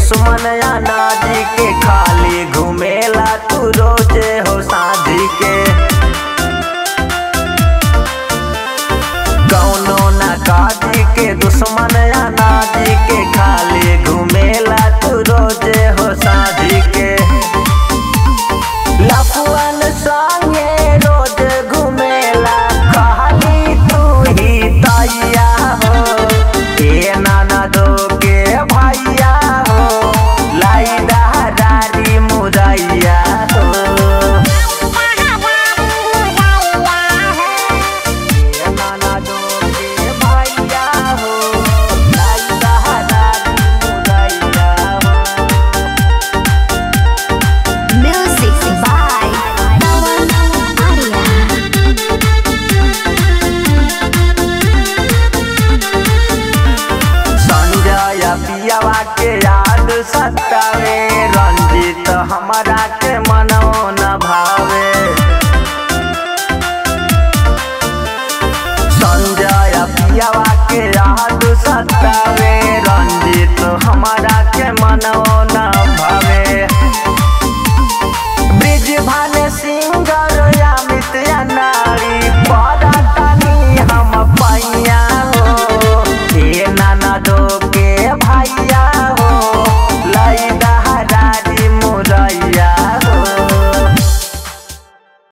दुश्मन अनाजी के खाली घुमेला तू रोजे हो साझी के कौनो ना काजी के दुश्मन अनाजी के खाली घुमेला तू रोजे हो साझी के लफुअन संगे रोज घुमेला खाली तू ही तैया हो ए नाना दो के भैया हो लाई दहरारी मुरैया हो ए नाना दो के भैया हो लाई दहरारी मुरैया हो Music by Arya. संजय पियावा के याद सतावे रंजित हमारा के मनो न भावे संजय पियावा के याद सतावे रंजित हमारा के मनो न भावे